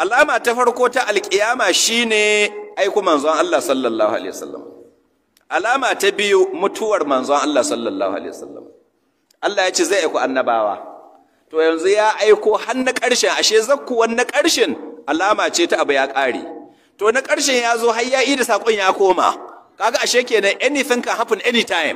alama ta farko ta alkiyama shine aiku manzon Allah sallallahu alaihi wasallam alama ta biyu mutuwar manzon Allah sallallahu alaihi wasallam Allah ya ce zai aiku annabawa to yanzu ya aiko har na ƙarshen ashe zakkuwan na ƙarshen alama ce ta abu ya ƙare to na ƙarshen ya zo har ya yi da saƙon ya koma kaga ashe kenan anything can happen anytime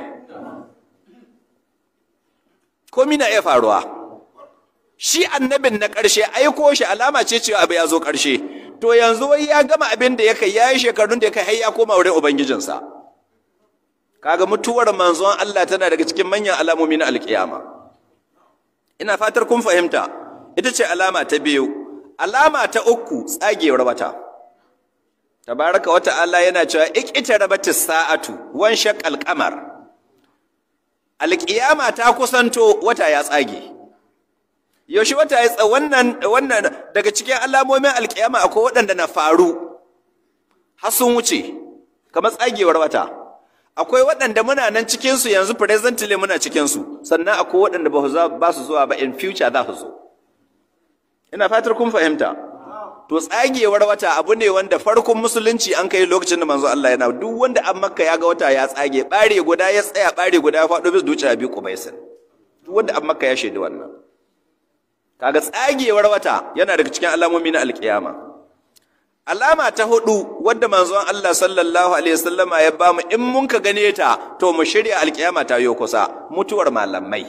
komi na iya faruwa shi annabin na ƙarshe aiko shi alama ce cewa abu ya zo ƙarshe to yanzu wai ya gama abin da ya kai ya yi shekarun da ya kai har ya koma wurin ubangijinsa kaga mutuwar manzon Allah tana daga cikin manyan alamomi na alkiyama ina fatar kun fahimta ita ce alama ta biyu alama ta uku tsagewar wata tabaraka wata Allah yana cewa ikita rabatis sa'atu wan shaqal qamar alkiyama ta kusanto wata ya tsage yaushe wata ya wannan wannan daga cikin alamomin alkiyama akwai waɗanda na faru har sun wuce kamar tsagewar wata akwai waɗanda muna nan cikinsu yanzu presently muna cikinsu sannan akwai waɗanda ba su zuwa ba in future za su zo ina fatar kun fahimta to tsagewar wata abu ne wanda farkon musulunci an kai lokacin da manzo Allah yana duk wanda an makka ya ga wata ya tsage bare guda ya tsaya bare guda ya faɗo bis dukiya bi kubaisin duk wanda an makka ya shaidi wannan kaga tsagewar wata yana daga cikin alamomi na alkiyama alama ta hudu wadda manzon Allah sallallahu alaihi wasallama ya bamu in mun ka gane ta to mu shirya alkiyama ta yo kusa mutuwar malamai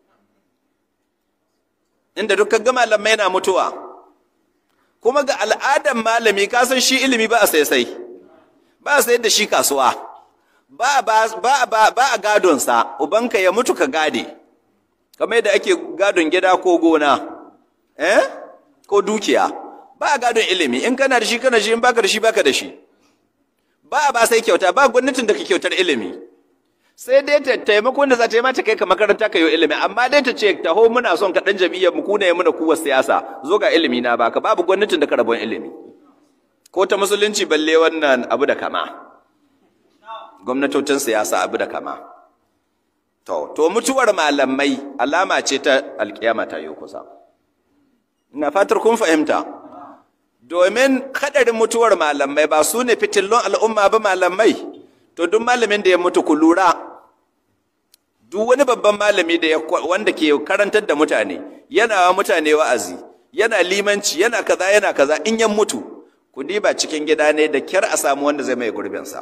inda dukkan ga malamai na mutuwa kuma ga al'adan malami ka san shi ilimi ba a sai sai ba a sayar da shi kasuwa ba ba ba ba, ba a gadon sa ubanka ya mutu ka gade kamar yadda ake gadon gida ko gona eh ko dukiya ba a gadon ilimi in kana da shi kana shi in baka da shi baka da shi ba a ba sai kyauta ba gwamnatin da ka kyautar ilimi sai dai ta taimakon da za ta yi mata kai ka makaranta ka yi ilimi amma dai ta ce taho muna son ka dan jam'iyyar mu kuna yi muna kuwa siyasa zo ga ilimi na baka babu gwamnatin da ka rabon ilimi ko ta musulunci balle wannan abu da kama gwamnatocin siyasa abu da kama to to mutuwar malamai alama ce ta alkiyama ta yi kusa ina fatar kun fahimta domin kadarin mutuwar malamai ba su ne fitillon al'umma ba malamai to duk malamin da ya mutu ku lura duk wani babban malami da ya wanda ke karantar da mutane yana wa mutane wa'azi yana limanci yana kaza yana kaza in ya mutu ku diba cikin gida ne da kyar a samu wanda zai mai gurbin sa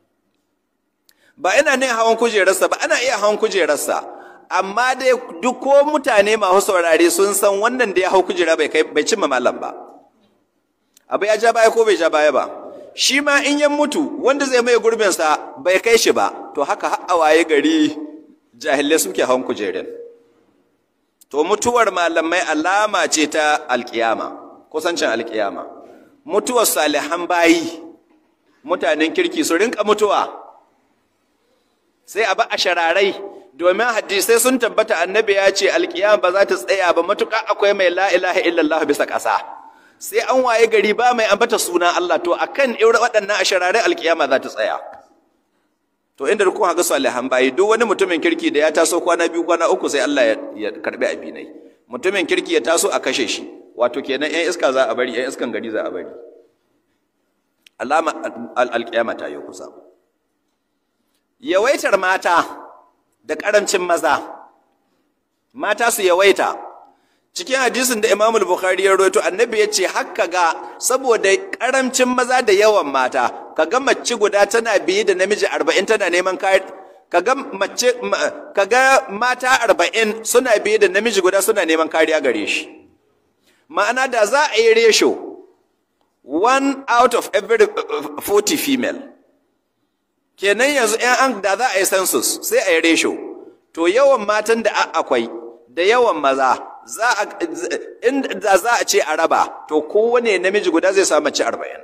ba ina ne hawan kujerarsa ba ana iya hawan kujerarsa amma dai duk ko mutane masu saurare sun san wannan da ya hau kujera bai kai bai cimma malam ba abu ya ja baya ko bai ja baya ba shi ma in ya mutu wanda zai mai gurbinsa bai kai shi ba to haka har waye gari jahilai suke hawan kujerin to mutuwar malamai alama ce ta alkiyama kusancin alkiyama mutuwar salihan bayi mutanen kirki su rinka mutuwa sai a ba a shararai domin hadisai sun tabbata annabi ya ce alkiyama ba za ta tsaya ba matuƙa akwai mai la ilaha illallah bisa ƙasa sai an waye gari ba mai ambata suna Allah to akan irin waɗannan ashararai alkiyama za ta tsaya to inda kun haka salihan bayi duk wani mutumin kirki da ya taso kwana biyu kwana uku sai Allah ya karbi abinai mutumin kirki ya taso a kashe shi wato kenan yan iska za a bari yan iskan gari za a bari alama alkiyama ta yi kusa yawaitar mata da karancin maza mata su yawaita cikin hadisin da Imam Bukhari ya rawaito annabi ya ce haka ga saboda karamcin maza da yawan mata kaga mace guda tana biye da namiji 40 tana neman kai kaga mace kaga mata 40 suna biye da namiji guda suna neman kariya gare shi ma'ana da za a yi ratio one out of every 40 female kenan yanzu ɗan an da za a yi census sai a yi ratio to yawan matan da akwai da yawan maza za a inda za a ce a raba to kowane namiji guda zai samu mace arba'in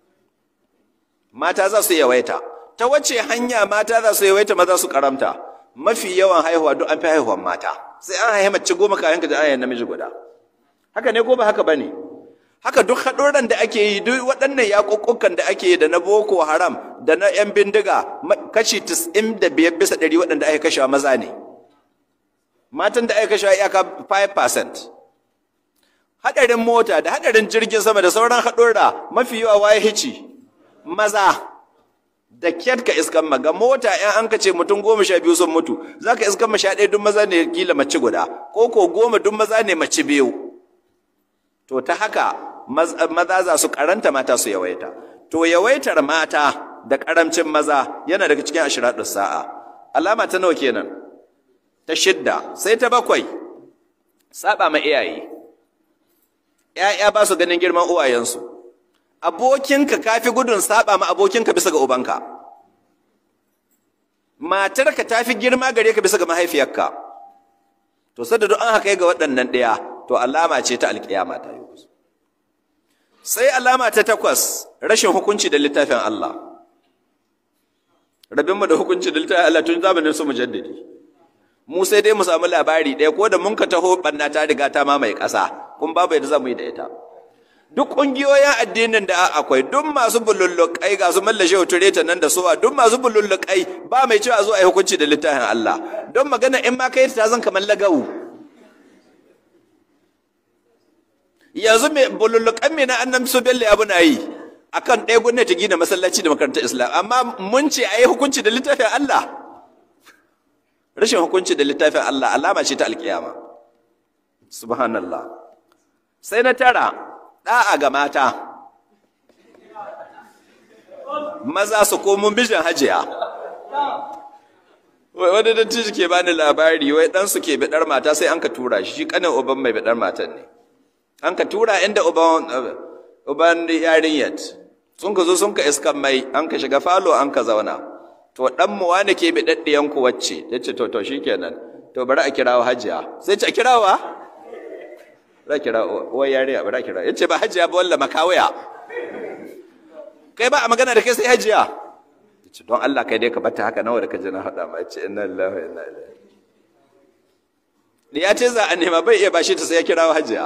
mata za su yawaita ta wace hanya mata za su yawaita maza su karamta mafi yawan haihuwa duk an fi haihuwan mata sai an haihu mace goma kayan ka da namiji guda haka ne ko ba haka bane haka duk haɗuran da ake yi duk waɗannan yaƙuƙukan da ake yi da na boko haram da na 'yan bindiga kashi 95 bisa ɗari waɗanda ake kashewa maza ne matan da aka kashe iyaka 5% hadarin mota da hadarin jirgin sama da sauran haɗurra mafi yawa waye hici maza da kyat ka iskan maga mota in an ka ce mutum goma sha biyu sun mutu za ka iskan sha ɗaya duk maza ne kila mace guda ko ko goma duk maza ne mace biyu to ta haka maza za su karanta mata su yawaita to yawaitar mata da karamcin maza yana daga cikin ashiraɗin sa'a alama ta nawa kenan ta shidda sai ta bakwai saba ma iyaye ‘ya'ya ba su ganin girman uwayensu abokinka kafi gudun saba ma abokinka bisa ga ubanka matarka ta fi girma gare ka bisa ga mahaifiyarka to sadda duk an haka ga waɗannan ɗaya to alama ce ta alƙiyama ta yi sai alama ta takwas rashin hukunci da littafin Allah rabinmu da hukunci da littafin Allah tun zamanin su mujaddidi mu sai dai mu samu labari ɗaya ko da mun ka taho ɓanna ta riga ta mamaye ƙasa kun babu yadda za mu yi da ita duk ƙungiyoyin addinin da akwai duk masu bulullukai ga su mallashe tureta nan da suwa duk masu bulullukai ba mai cewa zo a yi hukunci da littafin Allah don magana in ma kai ta zan kamar lagawu yanzu mai bulullukan mai na annan su belle abu na yi akan ɗaya gwamnati gina masallaci da makarantar islam amma mun ce a yi hukunci da littafin Allah rashin hukunci da littafin Allah alama ce ta alkiyama subhanallah sai na tara ɗa'a ga mata maza su komo bijin hajiya wani dattijo ke bani labari wai ɗansu ke biɗar mata sai an ka tura shi shi ƙanin uban mai biɗar matan ne an ka tura inda uban yarinyat sun ka zo sun ka iskan mai an ka shiga falo an ka zauna to ɗan mu wani ke biɗaɗɗiyan ku wacce ya ce to to shi kenan to bari a kirawo hajiya sai ce a kirawa za kira wai yariya ba za kira yace ba hajiya ba walla makawaya kai ba a magana da kai sai hajiya yace don Allah kai dai ka bata haka nawa da ka ji na hada ma yace inna lillahi wa inna ilaihi da ya ce za a nema bai iya bashi ta sai ya kirawo hajiya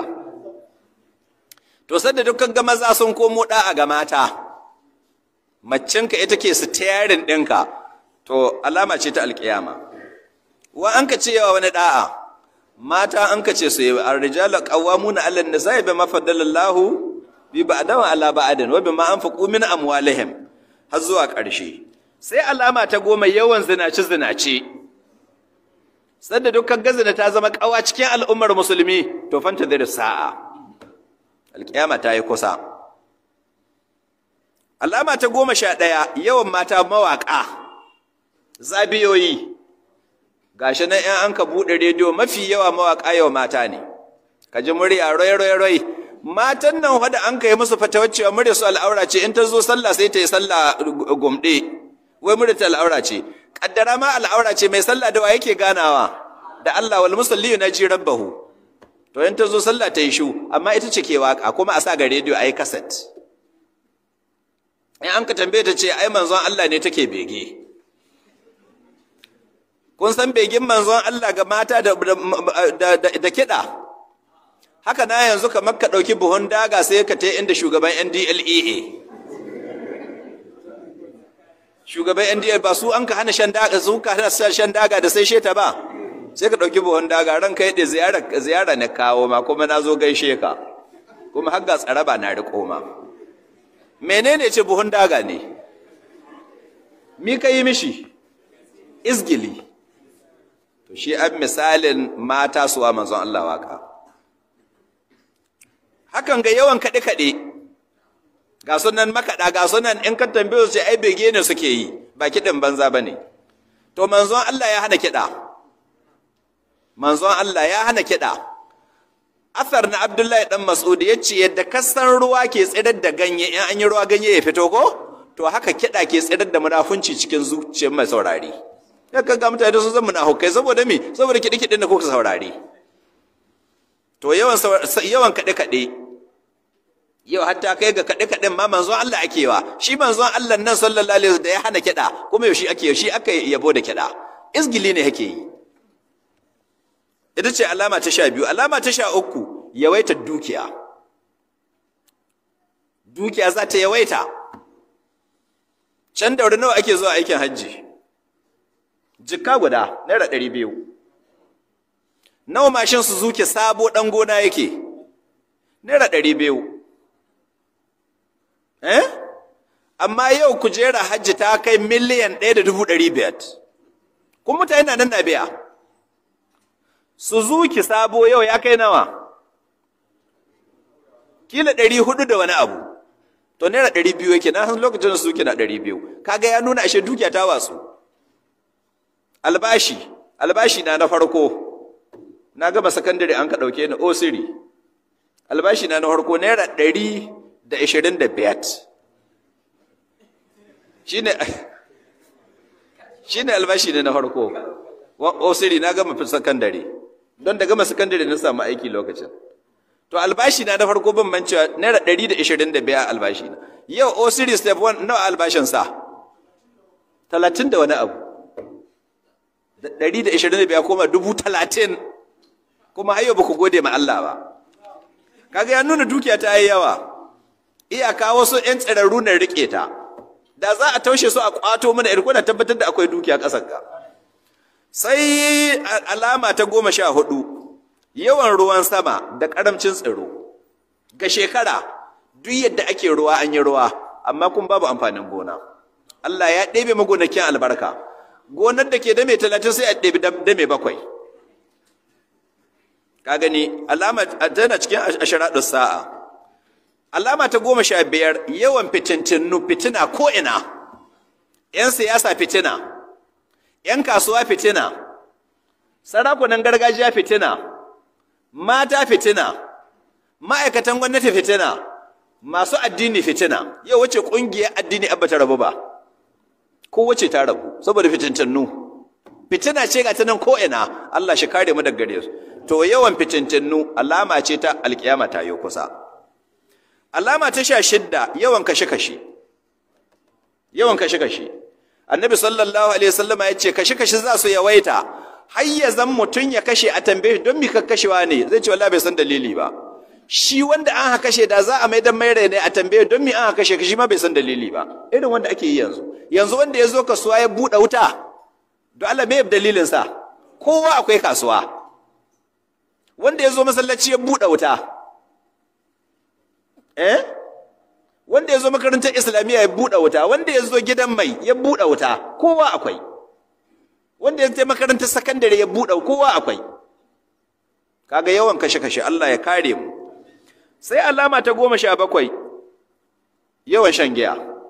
to sanda dukkan ga maza sun komo da a ga mata maccinka ita ke su tayarin ɗinka to alama ce ta alƙiyama wa an ka cewa wani da'a mata an kace su yi ar-rijalu qawwamuna 'ala an-nisa'i bima faddalallahu bi ba'dahu 'ala ba'din wa bima anfaqu min amwalihim har zuwa ƙarshe sai alama ta goma yawan zinaci zinaci sanda dukkan gazina ta zama kawa cikin al'ummar musulmi to fanta da sa'a alƙiyama ta yi kusa alama ta goma sha ɗaya yawan mata mawaƙa zabiyoyi gashi nan in an ka buɗe rediyo mafi yawa mawaƙa yawa mata ne ka ji murya roi roi roi matan nan wadda an ka yi musu fatawar cewa murya su al'aura ce in ta zo sallah sai ta yi sallah gumɗe wai murya ta al'aura ce kaddara ma al'aura ce mai sallah da wa yake ganawa da Allah wal musalli na ji rabbahu to in ta zo sallah ta yi shu amma ita ce ke waka kuma a sa ga rediyo a yi kaset in an ka tambaye ta ce ai manzon Allah ne take bege kun san begin manzon Allah ga mata da, da, kiɗa haka na yanzu kamar ka ɗauki buhun daga sai ka ta inda shugaban NDLEA shugaban NDL ba su an ka hana shan daga su ka hana shan daga da sai sheta ba sai ka ɗauki buhun daga ran kai da ziyara ziyara na kawo ma kuma na zo gaishe ka kuma har ga tsaraba na riƙo ma menene ce buhun daga ne mi ka yi mishi izgili to shi an misalin mata suwa manzon Allah waka hakan ga yawan kaɗe-kaɗe ga sunan makaɗa ga sunan in ka tambaye su ai bege ne suke yi ba kiɗin banza ba ne to manzon Allah ya hana kiɗa manzon Allah ya hana kiɗa Athar na Abdullahi dan Mas'ud ya ce yadda kasan ruwa ke tsirar da ganye in an yi ruwa ganye ya fito ko to haka kiɗa ke tsirar da munafunci cikin zuciyar mai saurari ya kaga mutane sun zama munafukai saboda me saboda kiɗi kiɗin da kuka saurari to yawan yawan kaɗe kaɗe yau hatta kai ga kaɗe kaɗen ma manzon Allah ake wa shi manzon Allah nan sallallahu alaihi da ya hana kiɗa kuma yaushe ake shi aka yabo da kiɗa izgili ne yake yi ita ce alama ta sha biyu alama ta sha uku yawaita dukiya dukiya za ta yawaita can daure nawa ake zuwa aikin hajji jikka guda naira ɗari biyu nawa mashin su zuke sabo ɗan gona yake naira ɗari biyu eh amma yau kujera hajji ta kai miliyan ɗaya da dubu ɗari biyar kuma mutane na nan na biya suzuki sabo yau ya kai nawa kila ɗari hudu da wani abu to naira ɗari biyu yake na san lokacin da suzuki na ɗari biyu kaga ya nuna ashe dukiya ta wasu albashi albashi na na farko na gama sakandare an ka ɗauke ni osiri albashi na na farko naira ɗari da ashirin da biyar shine shine albashi ne na farko osiri na gama sakandare don da gama sakandare na samu aiki lokacin to albashi na na farko ban mancewa naira ɗari da ashirin da biyar albashi na yau osiri step 1 nawa albashin sa talatin da wani abu da ɗari da ashirin da biyar koma dubu talatin kuma hayo ba ku gode ma Allah ba kaga ya nuna dukiya ta yi yawa iyaka wasu 'yan tsirarru na riƙe ta da za a taushe su a ƙwato mana irko da tabbatar da akwai dukiya ƙasar ka sai alama ta goma sha hudu yawan ruwan sama da ƙaramcin tsiro ga shekara duk yadda ake ruwa an yi ruwa amma kun babu amfanin gona Allah ya ɗebe magonakin albarka gonar da ke dame talatin sai a ɗebi dame bakwai ka gani alama tana cikin ashiraɗin sa'a alama ta goma sha biyar yawan fitintinu fitina ko'ina ‘yan siyasa fitina ‘yan kasuwa fitina sarakunan gargajiya fitina mata fitina ma'aikatan gwamnati fitina masu addini fitina yau wace ƙungiyar addini abba ta rabu ba ko wace ta rabu saboda fitintinu fitina ce ga ta nan ko'ina Allah shi kare mu daga gare su to yawan fitintinu alama ce ta alkiyama ta yi kusa alama ta sha shidda yawan kashe-kashe yawan kashe-kashe annabi sallallahu alaihi wasallama ya ce kashe-kashe za su yawaita har ya zan mutum ya kashe a tambaye don mi kashewa ne zai ce wallahi bai san dalili ba shi wanda an ha kashe da za a mai dan mai ne a tambaye don mi an ha kashe shi ma bai san dalili ba irin wanda ake yi yanzu yanzu wanda ya zo kasuwa ya buɗe wuta don Allah me dalilin sa kowa akwai kasuwa wanda ya zo masallaci ya buɗe wuta eh wanda ya zo makarantar islamiyya ya buɗe wuta wanda ya zo gidan mai ya buɗe wuta kowa akwai wanda ya je makarantar sakandare ya buɗe kowa akwai kaga yawan kashe-kashe Allah ya kare mu sai alama ta goma sha bakwai yawan shan giya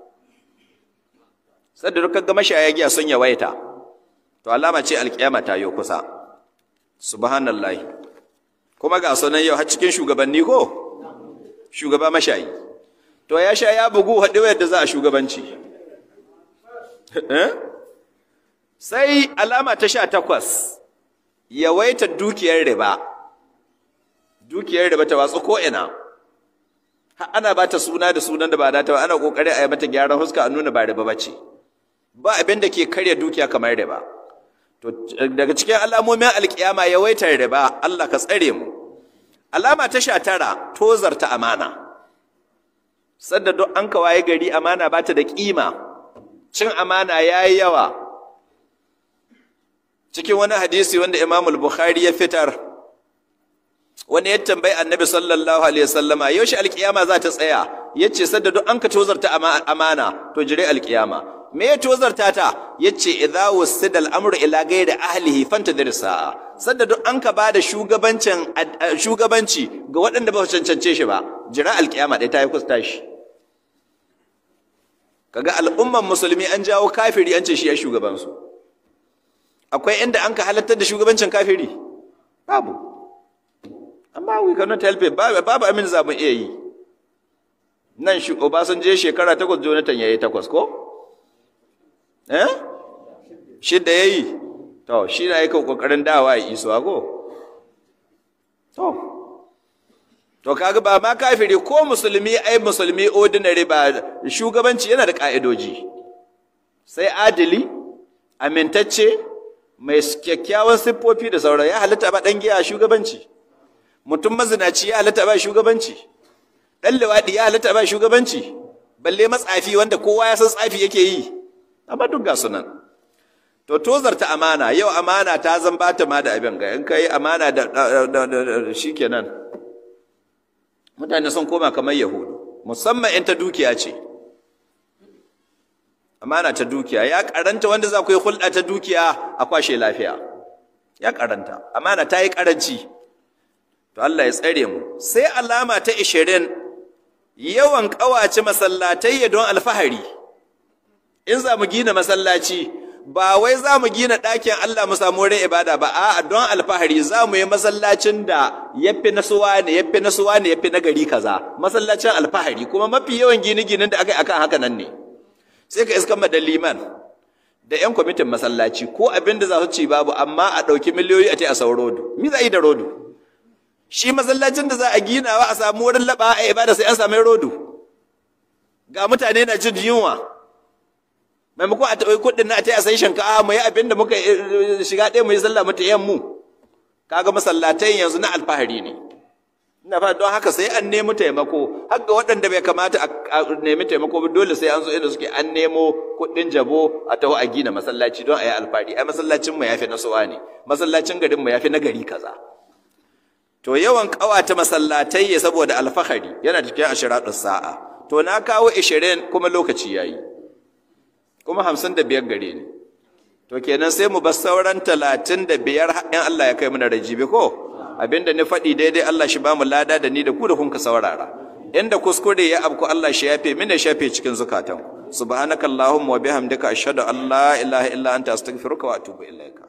sadda dukkan ga mashaya giya sun yawaita to alama ce alkiyama ta yi kusa subhanallahi kuma ga sunan yau har cikin shugabanni ko shugaba mashayi to ya sha ya bugu haɗe yadda za a shugabanci sai alama ta sha takwas yawaita dukiyar riba dukiyar riba ta watsu ko'ina ana ba ta suna da sunan da ba da ta ana kokari a yi mata gyaran huska a nuna ba riba ba ce ba abin da ke karya dukiya kamar riba to daga cikin alamomin alkiyama yawaitar riba Allah ka tsare mu alama ta sha tara tozarta amana sadda duk an kawaye gari amana ba ta da kima cin amana yayi yawa cikin wani hadisi wanda Imam al-Bukhari ya fitar wani ya tambayi Annabi sallallahu alaihi wasallama yaushe alkiyama za ta tsaya yace sadda duk an ka tozarta amana to jire alkiyama me ya tozarta ta yace idza wasida al-amru ila ghairi ahlihi fantadir sa'a sadda duk an ka bada shugabancin shugabanci ga waɗanda ba su cancance shi ba jira alkiyama dai ta yi kusta shi kaga al'umman musulmi an jawo kafiri an ce shi ya shugaban su akwai inda an ka halartar da shugabancin kafiri babu amma we cannot help it babu babu amin za mu iya yi nan shi Obasanjo shekara takwas Jonathan yayi takwas ko eh shidda yayi to shi na yake kokarin dawa ya iso ko to to kaga ba ma kafiri ko musulmi ai musulmi ordinary ba shugabanci yana da ka'idoji sai adili amintacce mai kyakkyawan siffofi da sauran ya halitta ba dan giya shugabanci mutum mazinaci ya halitta ba shugabanci dan liwadi ya halitta ba shugabanci balle matsafi wanda kowa ya san tsafi yake yi amma duk ga sunan to tozarta amana yau amana ta zan bata ma da abin ga in kai amana da shikenan mutane sun koma kamar yahudu musamman in ta dukiya ce amana ta dukiya ya karanta wanda za ku yi hulɗa ta dukiya a kwashe lafiya ya karanta amana ta yi karanci to Allah ya tsare mu sai alama ta 20 yawan kawace masallatai don alfahari in za mu gina masallaci ba wai za mu gina ɗakin Allah mu samu wurin ibada ba a don alfahari za mu yi masallacin da yafi nasuwa ne yafi nasuwa ne yafi na gari kaza masallacin alfahari kuma mafi yawan gine-ginen da aka yi akan haka nan ne sai ka iskan da liman da 'yan kwamitin masallaci ko abin da za su ci babu amma a ɗauki miliyoyi a ce a sau rodu mi za a yi da rodu shi masallacin da za a ginawa a samu wurin laɓa a ibada sai an sami rodu ga mutane na jin yunwa maimakon a taɓa kuɗin na a ta a sai shinkafa mu yi abin da muka shiga ɗaya mu yi sallah mata yan mu kaga masallatai yanzu na alfahari ne ina fa don haka sai an nemi taimako har ga waɗanda bai kamata a nemi taimako ba dole sai an zo inda suke an nemo kuɗin jabo a taho a gina masallaci don a yi alfahari ai masallacin mu yafi na suwa ne masallacin garin mu yafi na gari kaza to yawan ƙawata masallatai ya saboda alfahari yana cikin ashiratus sa'a to na kawo 20 kuma lokaci yayi kuma hamsin da biyar gare ni to kenan sai mu bar sauran talatin da biyar in Allah ya kai mu na rajibi ko abinda ni faɗi daidai Allah shi ba mu lada da ni da ku da kun ka saurara inda kuskure ya abku Allah shi yafe mini shafe cikin zukatan subhanakallahumma wa bihamdika ashhadu an la ilaha illa anta astaghfiruka wa atubu ilaika